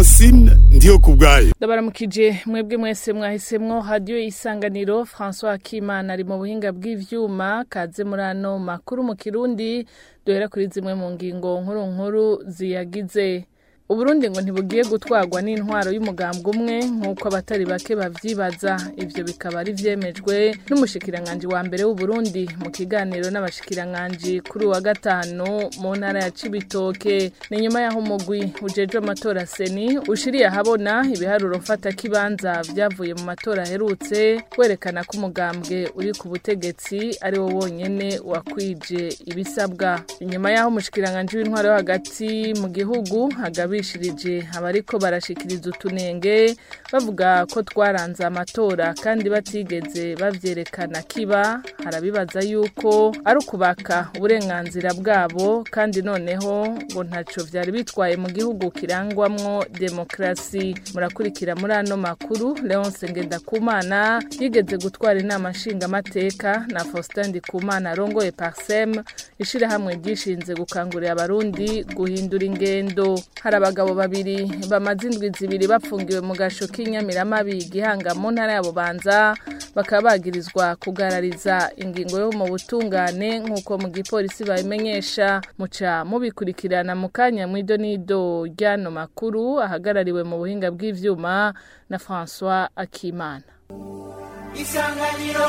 francine ndiyo ku bwayo ndabaramukije mwebwe mwese mwahisemwo hadiyo isanganiro françois akimana ari mu buhinga bw'ivyuma kaze muri ano makuru mu kirundi duhera kuri zimwe mu ngingo nkuru nkuru ziyagize uburundi ngo ntibugiye gutwarwa n'intwaro y'umugambwe umwe nk'uko abatari bake bavyibaza ivyo bikaba ari vyemejwe n'umushikiranganji wa mbere w'uburundi mu kiganiro n'abashikiranganji kuri wa gatanu mu ntara ya cibitoke ni nyuma y'aho umugwi ujejwe amatora seni ushiriye ahabona ibiharuro mfata kibanza vyavuye mu matora aherutse werekana ko umugambwe uri ku butegetsi ari wo wonyene wakwije ibisabwa inyuma y'aho umushikiranganji w'intwaro yo hagati mu gihugu hagabi bishirije abariko barashikiriza utunenge bavuga ko twaranze amatora kandi batigeze bavyerekana kiba harabibaza yuko ari ukubaka uburenganzira bwabo kandi noneho ngo ntaco vyari bitwaye mu gihugu kirangwamwo demokrasi murakurikira muri ano makuru Leonce Ngendakumana yigeze gutwara inama nshingamateka na Faustin Ndikumana arongoye Parsem ishirahamwe ryishinze gukangurira abarundi guhindura ingendo hari abagabo babiri bamaze indwi zibiri bafungiwe mu gasho k'inyamiramabi gihanga mu ntara ya bubanza bakaba bagirizwa kugarariza ingingo yo mu butungane nk'uko mu gipolisi babimenyesha muca mubikurikirana mu kanya mw'ido n'ido ry'ano makuru ahagarariwe mu buhinga bw'ivyuma na François Akimana isanganiro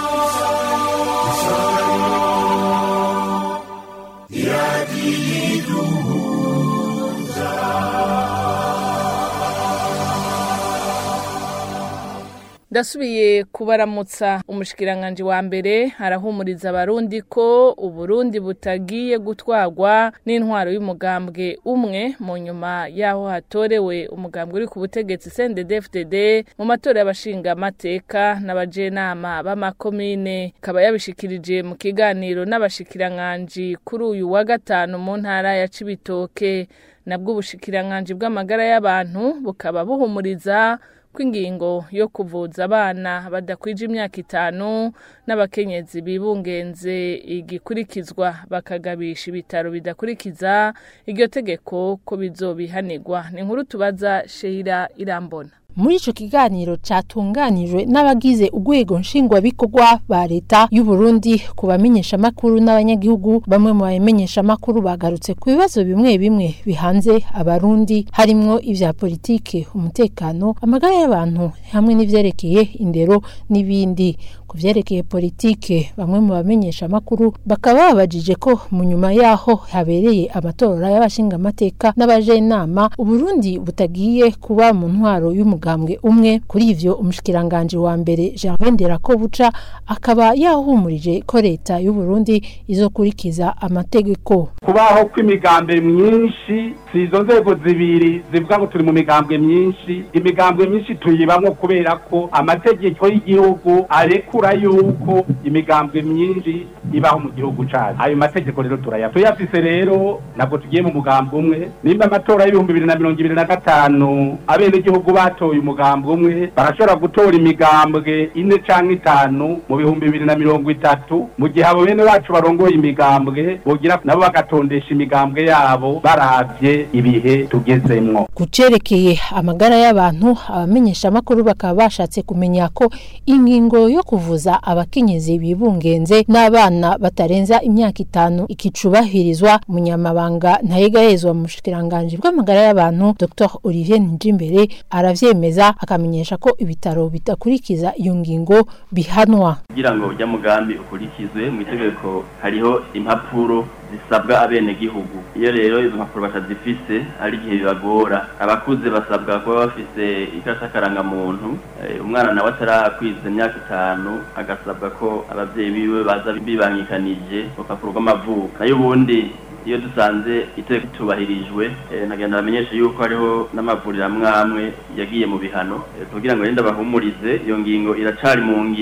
ndasubiye kubaramutsa umushikiranganji wa mbere arahumuriza abarundi ko uburundi butagiye gutwarwa n'intwaro y'umugambwe umwe mu nyuma y'aho hatorewe umugambwe uri ku butegetsi CNDD-FDD mu matora y'abashinga amateka n'abajenama b'amakomine akaba yabishikirije mu kiganiro n'abashikiranganji kuri uyu wa gatanu mu ntara ya Cibitoke nabwo ubushikiranganji bw'amagara y'abantu bukaba buhumuriza kw'ingingo yo kuvuza abana badakwije imyaka itanu n'abakenyezi bibungenze igikurikizwa bakagabisha ibitaro bidakurikiza iryo tegeko ko bizobihanirwa ni inkuru tubaza Sheila Irambona muri ico kiganiro catunganijwe n'abagize urwego nshingwabikorwa ba leta y'u Burundi ku bamenyesha makuru n'abanyagihugu bamwe mu bamenyesha makuru bagarutse ku bibazo bimwe bimwe bihanze abarundi harimwo ivya politike umutekano amagara y'abantu hamwe n'ivyerekeye indero n'ibindi ku vyerekeye politike bamwe mu bamenyesha makuru bakaba babajije ko mu nyuma yaho habereye amatora y'abashingamateka n'abajenama uburundi butagiye kuba mu ntwaro y'umu umugambwe umwe kuri ivyo umushikiranganje wa mbere Gervais Nderakobuca akaba yahumurije ko leta y'u Burundi izokurikiza amategeko kubaho kw'imigambwe myinshi si izo nzego zibiri zivuga ngo turi mu migambwe myinshi imigambwe myinshi tuyibamwo kubera ko amategeko y'igihugu arekura yuko imigambwe myinshi ibaho mu gihugu cacu ayo mategeko rero turayafise tuyafise rero ntabwo tugiye mu mugambwe umwe nimba amatora y'ibihumbi bibiri na mirongo ibiri na gatanu abenegihugu batoye umugambwe umwe barashobora gutora imigambwe ine canke itanu mu bihumbi bibiri na mirongo itatu mu gihe abo bene bacu barongoye imigambwe bogira nabo bagatondesha imigambwe yabo baravye ibihe tugezemwo kucerekeye amagara y'abantu abamenyesha amakuru bakaba bashatse kumenya ko ingingo yo kuvuza abakenyezi bibungenze n'abana batarenza imyaka itanu ikicubahirizwa umunyamabanga ntayegahezwa mu bushikiranganji bw'amagara y'abantu Dr Olivier Njimbere aravyemeza akamenyesha ko ibitaro bidakurikiza iyo ngingo bihanwa kugira ngo ujya mugambi ukurikizwe mu itegeko hariho impapuro zisabwa abenegihugu iyo rero izo mpapuro batazifise ari igihe bibagora abakuze basabwa kuba bafise ikarita karangamuntu umwana nawe atarakwiza imyaka itanu agasabwa ko abavyeyi biwe baza bibangikanije urupapuro rw'amavuko nayo ubundi iyo dusanze iteko tubahirijwe nagenda bamenyesha yuko hariho n'amavuriro amwe amwe yagiye mu bihano kugira ngo renda bahumurize iyo ngingo iracari mu ngiro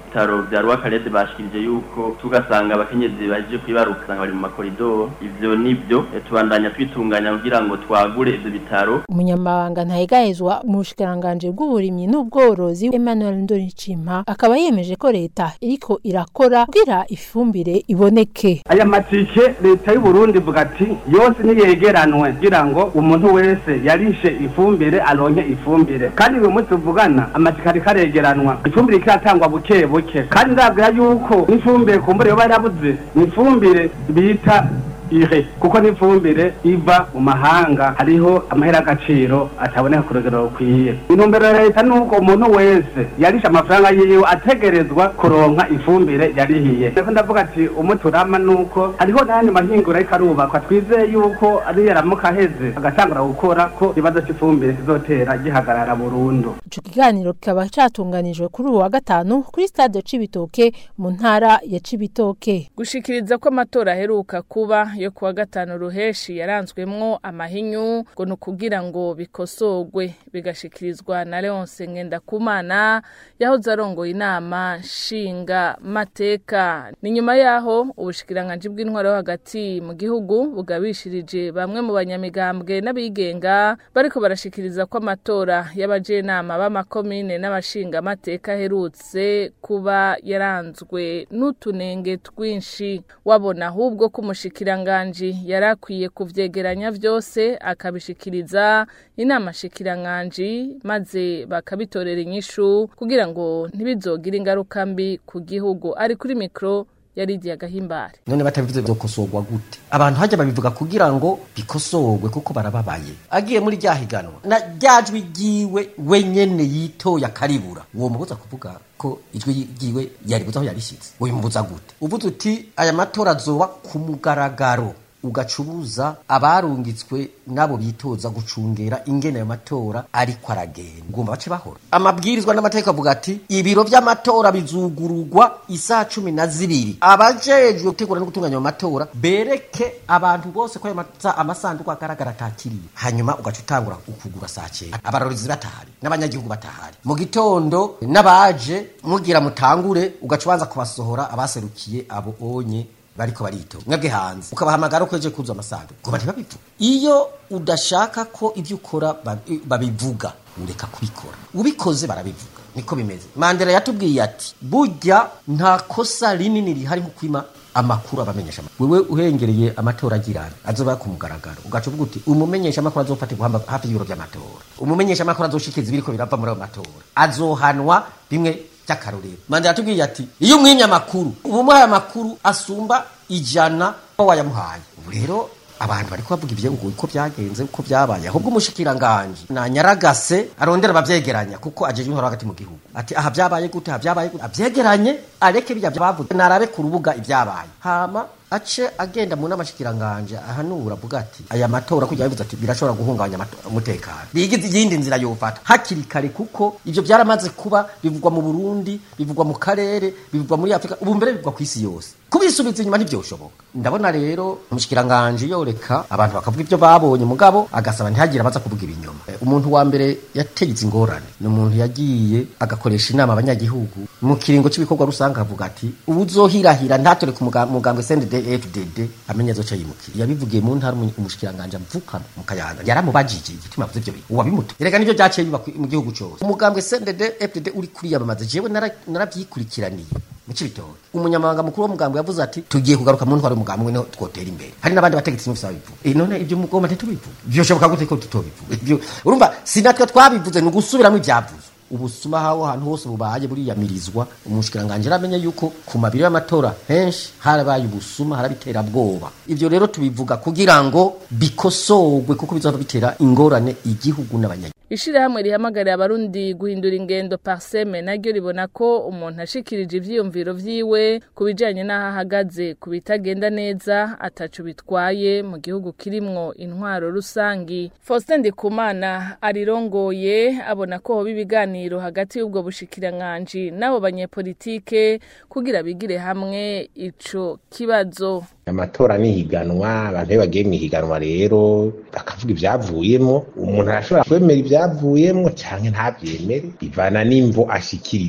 bitaro vya rwakarede bashikirije yuko tugasanga abakenyezi baje kwibaruka usanga bari mu makoridoro ivyo nivyo eh, tubandanya twitunganya kugira ngo twagure ivyo bitaro umunyamabanga ntahegahezwa mu bushikiranganji bw'uburimyi n'ubworozi Emmanuel Ndoricimpa akaba yemeje ko leta iriko irakora kugira ifumbire iboneke aya matike leta y'u Burundi ivuga ati yose niyegeranwe kugira ngo umuntu wese yarishe ifumbire aronke ifumbire kandi uyu munsi tuvugana amatike ariko aregeranwa ifumbire ikiratangwa buke buke kandi ndabwira yuko n'ifumbire kumbure yoba yarabuze ni ifumbire bita ire kuko n'ifumbire iva mu mahanga hariho amahera y'agaciro ataboneka ku rugero rukwiye intumbero ya leta ni uko umuntu wese yarishe amafaranga yiwe ategerezwa kuronka ifumbire yarihiye rero ndavuga ati umuti urama ni uko hariho n'ayandi mahinguro ariko arubakwa twizeye yuko ari yaramuka aheze agatangura gukora ko ikibazo cy'ifumbire kizotera gihagarara burundu ico kiganiro kikaba catunganijwe kuri uwu wa gatanu kuri stade Cibitoke mu ntara ya Cibitoke gushikiriza ko amatora aheruka kuba yo kuwa gatanu ruheshi yaranzwemwo amahinyu ngo ni ukugira ngo bikosorwe bigashikirizwa na Leonce Ngendakumana yahoze arongoye inama nshinga mateka ni nyuma yaho ubushikiranganji bw'intwaro yo hagati mu gihugu bugabishirije bamwe mu banyamigambwe n'abigenga bariko barashikiriza ko amatora y'abajenama b'amakomine n'abashinga amateka aherutse kuba yaranzwe n'utunenge twinshi wabona ahubwo ko umushikiranganji yari akwiye kuvyegeranya vyose akabishikiriza inama shikiranganji maze bakabitorera inyishu kugira ngo ntibizogire ingaruka mbi ku gihugu ari kuri mikro yaridiye agahimbare none batabivuze byokosorwa gute abantu hajya babivuga kugira ngo bikosorwe kuko barababaye agiye muri rya higanwa na ryajwi ryiwe wenyene yitoye akaribura uwo mubuza kuvuga ko ijwi ryiwe yaribuza aho yarishize ubimubuza gute uvuze uti aya matora azoba ku mugaragaro ugacubuza abarungitswe nabo bitoza gucungera ingene ayo matora ariko aragenda ugomba bace bahora amabwirizwa n'amategeko avuga ati ibiro vy'amatora bizugururwa isaha cumi na zibiri abajejwe gutegura no gutunganya ayo matora bereke abantu bose ko ayo masa- amasanduku agaragara atakiriye hanyuma ugaca utangura ukugura saa cyenda abarorezi batahari n'abanyagihugu batahari mu gitondo n'abaje mugira mutangure ugaca ubanza kubasohora abaserukiye abo onye bariko barito mwebwe hanze ukabahamagara ko eje kuza amasandu ngo ntibabivuga iyo udashaka ko ibyo ukora babi- babivuga ureka kubikora ubikoze barabivuga niko bimeze mandela yatubwiye ati burya nta kosa rinini rihari nko kwima amakuru abamenyesha amakuru wewe uhengereye amatora agirana azoba ku mugaragaro ugaca uvuga uti umumenyesha amakuru azofatirwa hamba- hafi y'ibiro by'amatora umumenyesha amakuru azoshikiza ibiriko birava muri ayo matora azohanwa bimwe by'akarorero mandela yatubwiye ati iyo umwimye amakuru uba umuhaye amakuru asumba ijana ko wayamuhaye ubu rero abantu bariko bavuga ivyo ngo uko byagenze uko byabaye ahubwo umushikiranganje nanyaragase arondera abavyegeranya kuko ajeje intwaro hagati mu gihugu ati aha byabaye gute aha byabaye gute avyegeranye areke bijya bavuze narabe ku rubuga ibyabaye hama ace agenda mu namashikiranganje ahanura avuga ati aya matora kujya bivuze ati birashobora guhungabanya amato- umutekano bigize iyindi nzira yofata hakiri kare kuko ivyo byaramaze kuba bivugwa mu Burundi bivugwa mu karere bivugwa muri Afrika ubu mbere bivugwa ku isi yose kubisubiza inyuma ntivyoshoboka ndabona rero umushikiranganje yoreka abantu bakavuga ivyo babonye mugabo agasaba ntihagire abaza kuvuga ibinyoma Eh, umuntu wa mbere yategetse ingorane ni umuntu yagiye agakoresha inama abanyagihugu mu kiringo cy'ibikorwa rusange avuga ati ubuzohirahira ntatore ku muga- mugambwe CNDD FDD amenye azoca yimukira yabivugiye mu ntara umu- umushikiranganje amvuka mu kayanza yaramubajije igituma avuze ivyo bintu uwabimuta erega nivyo byaciye biba ku- mu gihugu cyose umugambwe CNDD FDD uri kuriyamamaza jewe nara- narabyikurikiraniye mu cibitoke umunyamabanga mukuru w'umugambwe yavuze ati tugiye kugaruka mu ntwaro y'umugambwe niho twotera imbere hari n'abandi bategetsi n'ufisa babivuga eh none ibyo mugomba ntitubivuga byoshoboka gute ko tutobivuga ibyo urumva sinatwe twabivuze ni ugusubiramo ibyavuzwe ubusuma hawo ahantu hose bubaye buriyamirizwa umushikiranganje aramenye yuko ku mabiri y'amatora henshi harabaye ubusuma harabitera bwoba ivyo rero tubivuga kugira ngo bikosorwe kuko bizova bitera ingorane igihugu n'abanyagihugu ishirahamwe rihamagarira abarundi guhindura ingendo parseme naryo ribona ko umuntu ashikirije ivyiyumviro vyiwe ku bijanye n'aho ahagaze ku bitagenda neza ataco bitwaye mu gihugu kirimwo intwaro rusangi faustin ndikumana arirongoye abona ko hoba ibiganiro hagati y'ubwo bushikiranganji n'abo banyepolitike kugira bigire hamwe ico kibazo amatora n'ihiganwa abantu iyo bagiye mu ihiganwa rero bakavuga ibyavuyemo umuntu arashobora kwemera ibyavuyemo cyangwa ntabyemere bivana n'imvo ashikiriza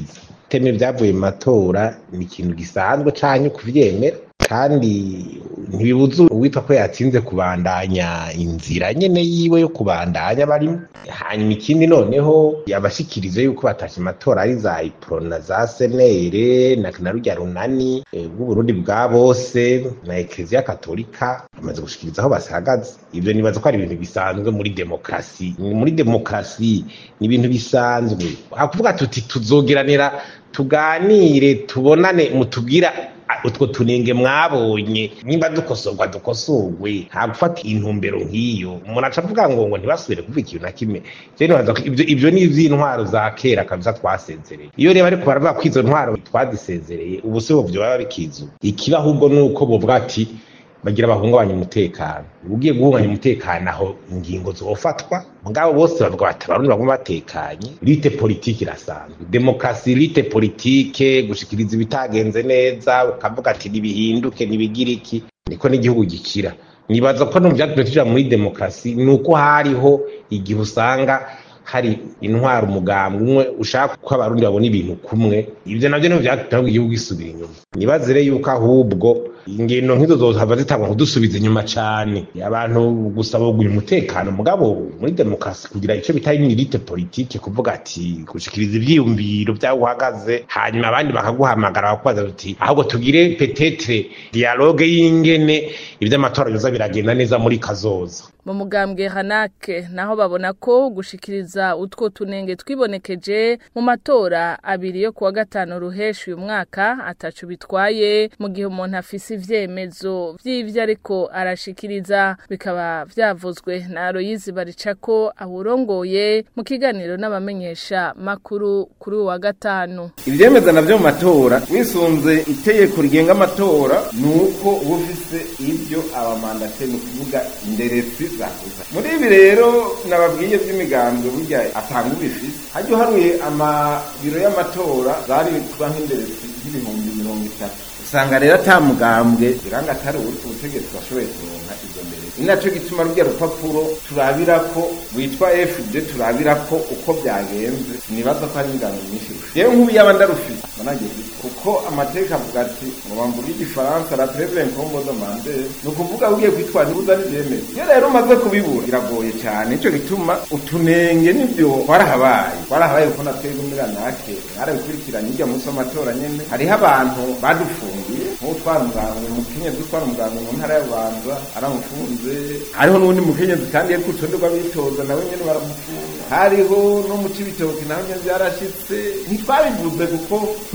kutemera ibyavuye mu matora ni ikintu gisanzwe canke kuvyemera kandi ntibibuza uwitwa ko yatsinze kubandanya inzira nyene yiwe yo kubandanya barimo hanyuma ikindi noneho yabashikirize yuko batashe amatora ari za iprona za senere na na rujya runani eh, bw'uburundi bwa bose na ekleziya katolika bamaze gushikiriza aho basahagaze ivyo nibaza ko ari ibintu bisanzwe muri demokarasi muri demokarasi ni ibintu bisanzwe hakuvuga tuti tuzogeranira tuganire tubonane mutubwira utwo tunenge mwabonye nimba dukosorwa dukosorwe nta gufata intumbero nk'iyo umuntu aca avuga ngo ngo ntibasubire kuvuga ikintu na kimwe je nibaza ko ivyo ivyo ni ivy'intwaro za kera kabisa twasezereye iyo rero ariko baravuga ko izo ntwaro twazisezereye ubu si buvyo baba bikizu ikiba ahubwo ni uko bovuga ati bagira bahungabanya umutekano ugiye guhunganya umutekano aho ingingo zofatwa mugabo bose bavuga bati abarundi baguma batekanye lite politike irasanzwe demokarasi lite politike gushikiriza ibitagenze neza ukavuga ati nibihinduke nibigire iki niko n'igihugu gikira nibaza ko no mu vyatumye tuja muri demokarasi ni uko hariho igihe usanga hari intwara umugambwe umwe ushaka ko abarundi babona ibintu kumwe ivyo navyo nivyo vyatuma igihugu gisubira inyuma nibaze rero yuko ahubwo ingendo nk'izo zohava zitangwa kudusubiza inyuma cane abantu gusaba kugira umutekano mugabo muri demokarasi kugira ico bita imirite politike kuvuga ati gushikiriza ivyiyumviro vyaho uhagaze hanyuma abandi bakaguhamagara bakubaza uti ahubwo tugire petetre dialogue y'ingene ivy'amatora biza biragenda neza muri kazoza mu mugambwe hanake naho babona ko gushikiriza utwo tunenge twibonekeje mu matora abiri yo kuwa gatanu ruheshi uyu mwaka atacu bitwaye mu gihe umuntu afise ivyemezo vy'ivyo ariko arashikiriza bikaba vyavuzwe na Aloyizi Baricako awurongoye mu kiganiro n'abamenyesha makuru kuri uwa gatanu ivyemeza navyo mu matora wisunze itegeko rigenga amatora ni uko uba ufise ivyo abamandate ni ukuvuga inderetsi zakuza muri ibi rero nababwiye vy'imigambwe burya atanga ubifise hajya uharuye amabiro y'amatora zari kuba nk'inderetsi nk'ibihumbi mirongo itatu usanga rero ata mugambwe biranga atari ubutegetsi bashoboye kuronka izo mbere ni naco gituma rurya rupapuro turabira ko witwa fd turabira ko uko byagenze sinibaza ko hari imigambi myinshi rufite yewe nk'ubu yaba ndarufise managiye kuko amateka avuga ati ngo bamvuga igifaransa la treve incombo demande ni ukuvuga ugiye kwitwara nibuza n'ivyemeza iyo rero umaze kubibura biragoye cyane nico gituma utunenge nivyo twarahabaye twarahabaye kuko natwebwe muri ranake mwarabikurikiranye irya munsi w'amatora nyene hariho abantu badufungiye nk'utwara umuganga umukenyezi utwara umuganga mu ntara y'abanza aramufunze hariho n'uwundi mukenyezi kandi yari ku rutonde rw'abitoza nawe nyene baramufunga hariho no mu cibitoki naho nyene vyarashitse ntitwabivuze kuko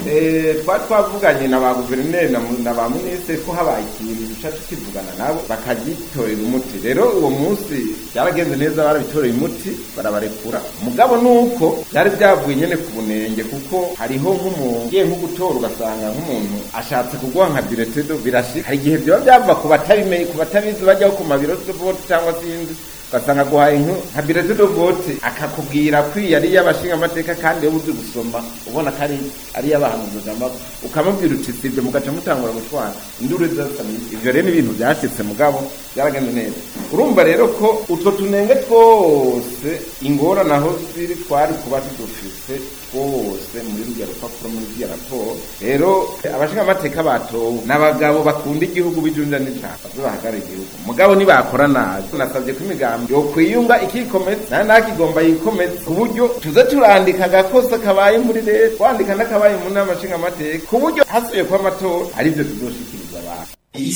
twari twavuganye na ba guverineri na ba minisitiri ko habaye ikintu duca tukivugana nabo bakagitorera umuti rero uwo munsi byaragenze neza barabitoreye umuti barabarekura mugabo nuko byari byavuye nyene ku bunenge kuko hariho nk'umuntu ugiye nko gutora ugasanga nk'umuntu ashatse kuguha nka biretedo birashika hari igihe vyoba byava ku batabimenye ku batabizi bajyaho ku mabiro vote cyangwa sinzi ugasanga aguhaye nka biretedo vote akakubwira ko iyi ari iy'abashinga amateka kandi iyo uzi gusoma ubona ko ari ari iy'abahanuzi amavu ukamubwira uti sibyo mugaca mutangura gutwara induru zirasamiye ivyo rero ni ibintu byashitse mugabo byaragenze neza urumva rero ko utwo tunenge twose ingorane aho ziri twari kuba tudufise twose muri ruriya rupapuro muri ruriya raporo rero abashinga amateka batowe n'abagabo bakunda igihugu bijunja n'ijambo baze bahagarara igihugu mugabo nibakora nabi nasabye ko imigambi yokwiyunga ikikomeza nayo nakigomba yikomeza ku buryo tuze turandika agakosa kabaye muri leta twandika n'akabaye mu nama nshinga amateka ku buryo hasubiye kuba amatora arivyo tuzoshikiriza abantu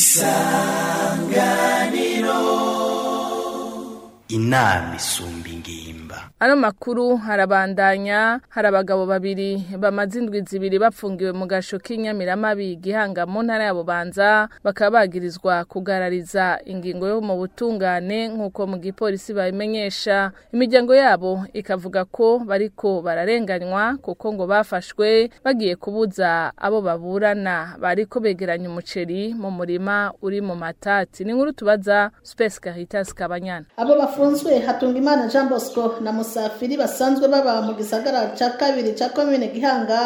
isanganiro inama isumba ingimba ano makuru harabandanya hari abagabo babiri bamaze indwi zibiri bapfungiwe mu gasho k'inyamiramabi gihanga mu ntara ya bubanza bakaba bagirizwa kugarariza ingingo yo mu butungane nk'uko mu gipolisi babimenyesha imiryango yabo ikavuga ko bariko bararenganywa kuko ngo bafashwe bagiye kubuza abo baburana bariko begeranya umuceri mu murima uri mu matati ni nkuru tubaza Space Caritas Kabanyana abo bafunzwe Hatungimana Jean Bosco na Musafiri basanzwe baba mu gisagara ca kabiri ca komine Gihanga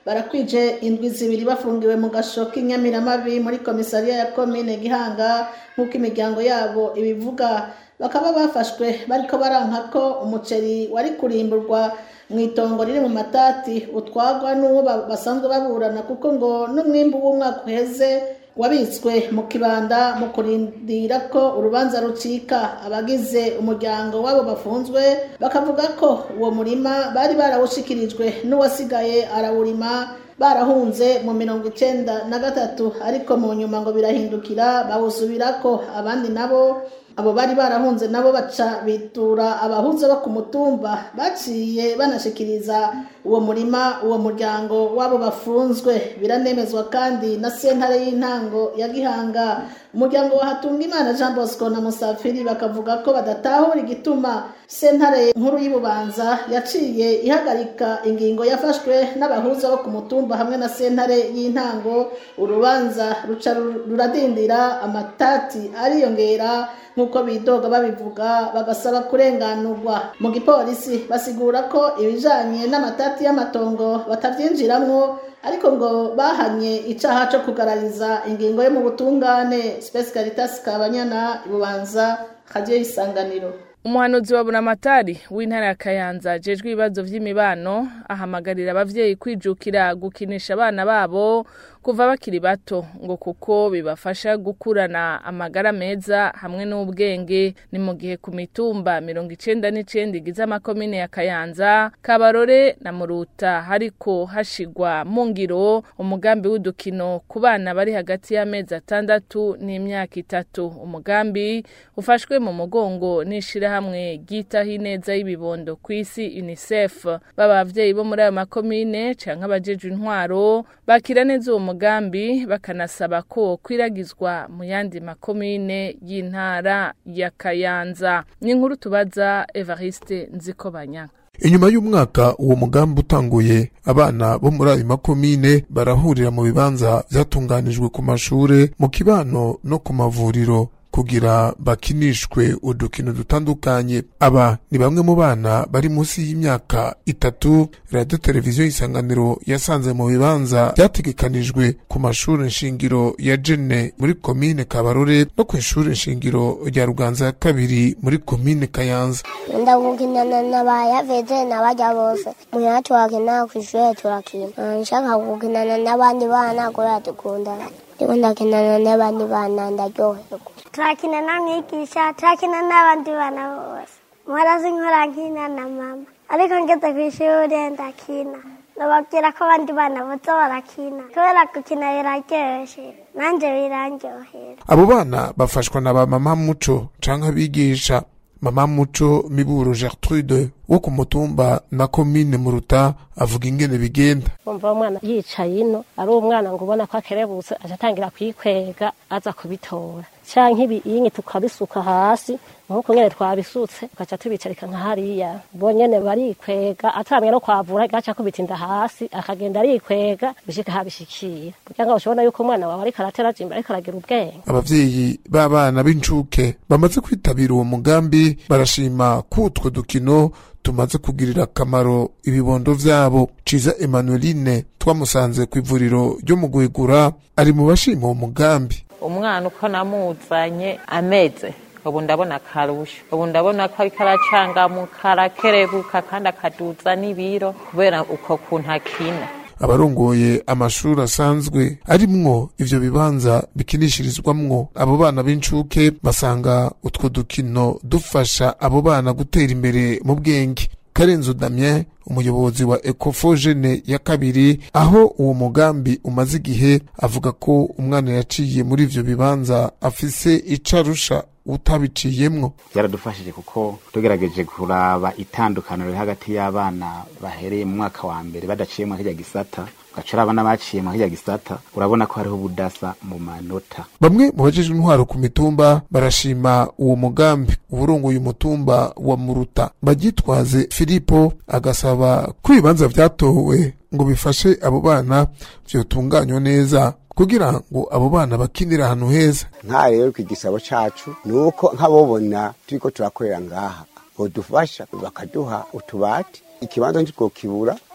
barakwije indwi zibiri bafungiwe mu gasho k'inyamiramabi muri komisariya ya komine gihanga nk'uko imiryango yabo ibivuga bakaba bafashwe bariko baranka ko umuceri wari kurimburwa mu itongo riri mu matati utwagwa n'uwo basanzwe baburana kuko ngo n'umwimbu w'umwaka uheze wabitswe mu kibanda mu kurindira ko urubanza rucika abagize umuryango wabo bafunzwe bakavuga ko uwo murima bari barawushikirijwe n'uwasigaye arawurima barahunze mu mirongo icenda na gatatu ariko mu nyuma ngo birahindukira bawusubirako abandi nabo abo bari barahunze nabo baca bitura abahuza bo ku mutumba baciye banashikiriza uwo murima uwo muryango wabo bafunzwe biranemezwa kandi na sentare y'intango ya gihanga umuryango wa hatungimana jean bosco na musafiri bakavuga ko badatahura igituma sentare nkuru y'ububanza yaciye ihagarika ingingo yafashwe n'abahuza bo ku mutumba hamwe na sentare y'intango urubanza ruca ruradindira amatati ariyongera nk'uko bidoga babivuga bagasaba kurenganurwa mu gipolisi basigura ko ibijanye n'amatati y'amatongo batavyinjiramwo ariko ngo bahanye icaha co kugarariza ingingo yo mu butungane Space Caritas Kabanyana ibubanza radio isanganiro umuhanuzi wa buramatari w'intara ya kayanza ajejwe ibibazo vy'imibano ahamagarira abavyeyi kwijukira gukinisha abana babo kuva bakiri bato ngo kuko bibafasha gukurana amagara meza hamwe n'ubwenge ni mu gihe ku mitumba mirongo icenda n'icenda igize amakomine ya kayanza kabarore na muruta hariko hashigwa mu ngiro umugambi w'udukino ku bana bari hagati y'amezi atandatu n'imyaka itatu umugambi ufashwe mu mugongo n'ishirahamwe ryitaho ineza y'ibibondo ku isi unicef baba abavyeyi bo muri ayo makomine canke abajejwe intwaro bakira neza uwo mugambi bakanasaba ko kwiragizwa mu yandi makomine y'intara ya kayanza ni inkuru tubaza evariste nzikobanya inyuma y'umwaka uwo mugambi utanguye abana bo muri ayo makomine barahurira mu bibanza vyatunganijwe ku mashure mu kibano no ku mavuriro kugira bakinishwe udukino dutandukanye aba ni bamwe mu bana bari munsi y'imyaka itatu radiyo televiziyo y'isanganiro yasanze mu bibanza byategekanijwe ku mashuri nshingiro ya jene muri komine kabarore no ku ishuri nshingiro rya ruganza ya kabiri muri komine kayanza ndagukinana n'abayaveze n'abajya bose muhira turakina ku ishuri turakina nshaka gukinana n'abandi bana kubera dukundana ndiko ndakinana n'abandi bana ndaryoherwa turakina na mwigisha turakina n'abandi bana bose mwarazi nkora nkina na mama ariko ngeze ku ishuri ndakina ndababwira ko abandi bana boza barakina kubera gukina biraryoshe nanjye birandyohera abo bana bafashwa na ba mama muco canke abigisha mama muco miburo gertrude wo ku mutumba na komine muruta avuga ingene bigenda umva umwana yicaye ino ari umwana ngo ubona ko akerebutse aca atangira kwikwega aza kubitora canke ibiyingi tukabisuka hasi nkuko nyene twabisutse tugaca tubicarika nka hariya bo nyene barikwega atamye no kwavura gaca kubitinda hasi akagenda arikwega bishika habishikira kugira ngo ushobona yuko umwana wawe ariko aratera jimba ariko aragira ubwenge abavyeyi b'abana b'incuke bamaze kwitabira uwo mugambi barashima ko utwo dukino tumaze kugirira akamaro ibibondo vyabo ciza emanueline twamusanze ku ivuriro ryo mu guhigura ari mu bashima uwo mugambi umwana uko namuzanye ameze ubu ndabona akarusho ubu ndabona ko ariko aracangamuka arakerebuka kandi akaduza n'ibiro kubera uko kuntu akina abarongoye amashuri asanzwe arimwo ivyo bibanza bikinishirizwamwo abo bana b'incuke basanga utwo dukino dufasha abo bana gutera imbere mu bwenge karenzo damien umuyobozi wa ecofogene ya kabiri aho uwo mugambi umaze igihe avuga ko umwana yaciye muri ivyo bibanza afise ico arusha utabiciyemwo byaradufashije kuko tugerageje kuraba itandukaniro riri hagati y'abana bahereye mu mwaka wa mbere badaciye mu kirya gisata ugaca uraba n'abaciye mu kirya gisata urabona ko hariho ubudasa mu manota bamwe mu bajejwe intwaro ku mitumba barashima uwo mugambi uburongoye umutumba wa muruta bagitwaze filipo agasaba ko ibibanza vyatowe ngo bifashe abo bana vyotunganywa neza kugira ngo abo bana bakinire ahantu heza nka rero ku igisabo cacu ni uko nk'abobona turiko turakorera ngaha bodufasha bakaduha utubati ikibanza ntitwokibura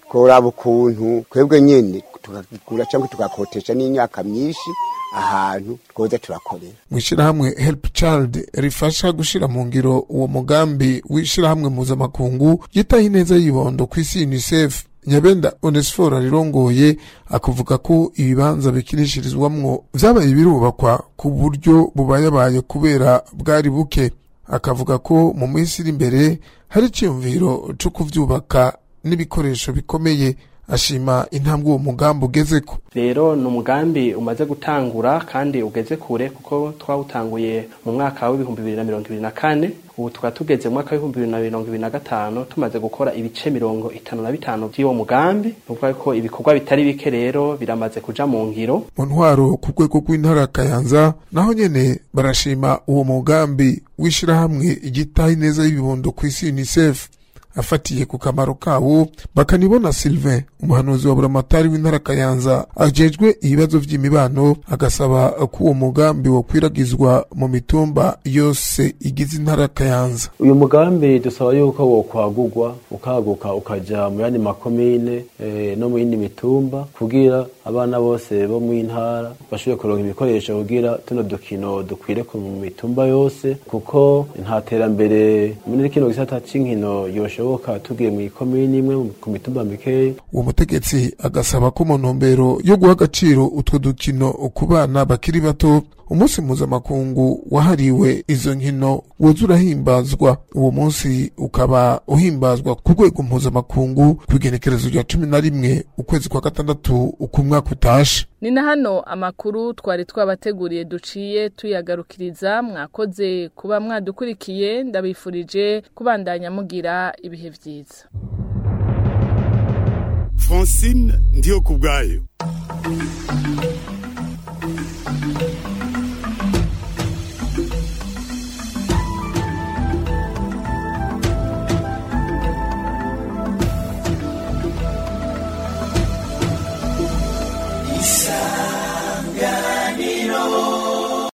tworaba ukuntu twebwe nyene tukagura cyangwa tugakotesha n'imyaka myinshi ahantu twoza turakorera mw'ishirahamwe help child rifasha gushira mu ngiro uwo mugambi w'ishirahamwe mpuzamakungu yitaho ineza y'ibondo ku isi unicef nyabenda onesiforo rirongoye akuvuga ko ibibanza bikinishirizwamwo vyabaye birubakwa ku buryo bubayabaye kubera bwari buke akavuga ko mu minsi iri imbere hari iciyumviro co kuvyubaka n'ibikoresho bikomeye ashima intambwe uwo mugambi ugezeko rero ni umugambi umaze gutangura kandi ugeze kure kuko twawutanguye mu mwaka w'ibihumbi bibiri na mirongo ibiri na kane ubu tukaba tugeze mu mwaka w'ibihumbi bibiri na mirongo ibiri na gatanu tumaze gukora ibice mirongo itanu na bitanu by'uwo mugambi ni ukuvuga ko ibikorwa bitari bike rero biramaze kuja mu ngiro mu ntwaro ku rwego rw'intara ya kayanza naho nyene barashima uwo mugambi w'ishirahamwe igitaho ineza y'ibibondo ku isi unicef afatiye ku kamaro kawo bakanibona Sylvain umuhanuzi wa buramatari w'intara Kayanza ajejwe ibibazo vy'imibano agasaba ko uwo mugambi wo kwiragizwa mu mitumba yose igize intara Kayanza uyu mugambi dusaba yuko wo kwagurwa ukaguka ukaja mu yandi makomine eh, no mu yindi mitumba kugira abana bose bo mu ntara bashobore kuronka ibikoresho kugira tuno dukino dukwire ku mitumba yose kuko nta terambere muri kino gisata c'inkino yoshoboka tugiye mu ikomine imwe ku mitumba mikeya uwo mutegetsi agasaba ko mu ntumbero yo guha agaciro utwo dukino ku bana bakiri bato umunsi mpuzamakungu wahariwe izo nkino woza urahimbazwa uwo munsi ukaba uhimbazwa ku rwego mpuzamakungu ku igenekerezo rya cumi na rimwe ukwezi kwa gatandatu uko umwaka utashe ni na hano amakuru twari twabateguriye duciye tuyagarukiriza mwakoze kuba mwadukurikiye ndabifurije kubandanya mugira ibihe byiza francine ndiyo ku bwayo